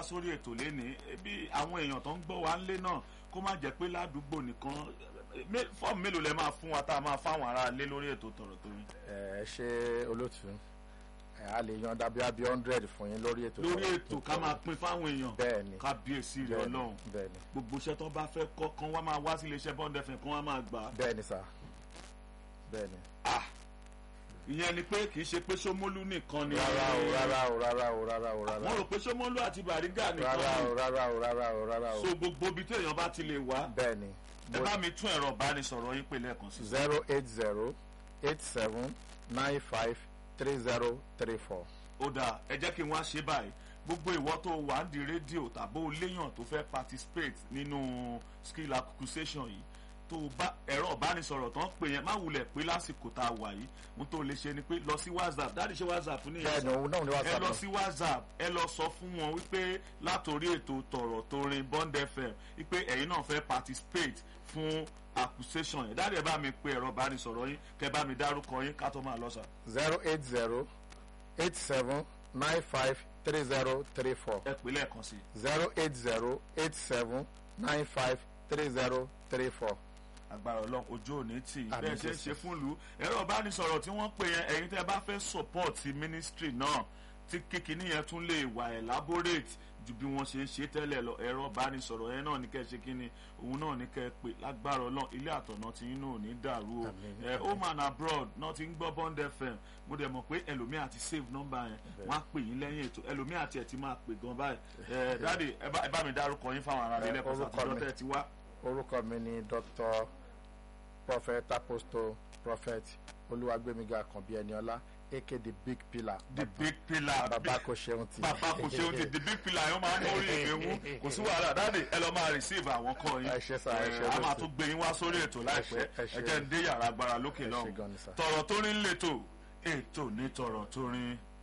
sórí ètò lénìí bí àwọn èèyàn tó ń gbọ́ wa ńlé náà kó má jẹ́ pé ládùúgbò nìkan mé- fọ́ọ̀mù mélòó lẹ máa fún wa tá a máa fáwọn ará ilé lórí ètò tọ̀rọ̀ tó yín ẹ ṣe olótú ẹ a lè yan dábí abí hundred fún yín lórí ètò lórí Tọ̀rọ̀ ètò tó ká Tọ̀rọ̀. máa pín fáwọn èèyàn bẹ́ẹ̀ni kábíyèsí rẹ bẹ́ẹ̀ni, ọlọ́run bẹ́ẹ̀ni gbogbo iṣẹ́ tó bá fẹ́ kọ́ kan wá máa wá sí iléeṣẹ́ bond fm kan wá máa gbà á bẹ́ẹ̀ni sà bẹ́ẹ̀ni Ah, ìyẹn ni pé kì í ṣe pé Ṣómólú nìkan ni rárá o rárá o rárá o rárá o rárá wọ́n o rò pé Ṣómólú àti Bàrígà nìkan rárá o ni rárá o rárá o rárá o so gbogbo ibi tí èèyàn bá ti lè wá bẹ́ẹ̀ni ẹ bá mi tún ẹ̀rọ ìbánisọ̀rọ̀ yín pè lẹ́ẹ̀kan sí zero eight zero eight seven nine five three zero three four. ó dáa ẹ jẹ́ kí n wá ṣe báyìí gbogbo ìwọ tó wà ń di rédíò tàbí o léèyàn tó fẹ́ participate nínú skill acquisition yìí tó o bá ẹ̀rọ ìbánisọ̀rọ̀ tán pè yẹn má wulẹ̀ pé lásìkò tá a wà yìí ohun tó lè ṣe ni pé lọ sí whatsapp dáàdì ṣe whatsapp ní bẹ́ẹ̀ni òun náà ni wàá ẹ sábà lọ sí whatsapp ẹ lọ sọ fún wọn wípé látòrí ètò tọ̀rọ̀ torin bond fm wípé ẹ̀yin náà fẹ́ participate fún accusation yẹn dáàdì ẹ bá mi pe ẹ̀rọ ìbánisọ̀rọ̀ yín kẹ bá mi dárúkọ yín ká tó máa lọ sà. zero eight zero eight seven nine five three zero three four ẹ pè lẹ́ẹ̀kan sí i. zero eight zero eight seven nine five three zero three four. agbára ọlọ́run ojú òní tì í Àmín bẹ́ẹ̀ ṣe ń Jésù. ṣe fún ìlú ẹ̀rọ ìbánisọ̀rọ̀ tí wọ́n pè yẹn ẹ̀yin tẹ́ bá fẹ́ support ministry náà tí kíkiní yẹn tún lè wà elaborate ju bí wọ́n ṣe ń ṣe tẹ́lẹ̀ lọ ẹ̀rọ ìbánisọ̀rọ̀ yẹn náà ní kẹ́ ẹ ṣe kíni òun náà ní kẹ́ ẹ pè lágbára ọlọ́run ilé àtọ̀nà tí yín náà ò ní dàrú o Àmín, ẹ àmín. home and abroad náà ti ń gbọ́ bond fm mo dẹ̀ mọ̀ pé ẹlòmíì àti save number yẹn wọ́n á pè yín lẹ́yìn ètò ẹlòmíì àti ẹ̀ ti máa pè gan báyìí ẹ dáàdi ẹ bá- ẹ bá mi dárúkọ yín fáwọn ará Ẹ, ilé ẹ̀kọ́ orúkọ sàtijọ́ mi. tẹ́ ẹ ti wá. orúkọ mi ni dr prophet apostle prophet olúwagbémiga àkànbí ẹniọlá aka the big pillar the big pillar bàbá kò ṣeun ti bàbá kò ṣeun ti the big pillar yẹn máa ń mórí ìwé wú kò sí wàhálà dáàdì ẹ lọ máa receive àwọn kọ́ yín Ẹ ṣé sà, ẹ ṣé a máa lóṣù. tún gbé yín wá sórí ètò láìpẹ́ ẹ ṣé. ẹ jẹ́ ń dé yàrá agbára lókè Ẹ ṣé náà gan ni sà. tọ̀rọ̀ tó rí ń lètò ètò ní tọ̀rọ̀ tó rí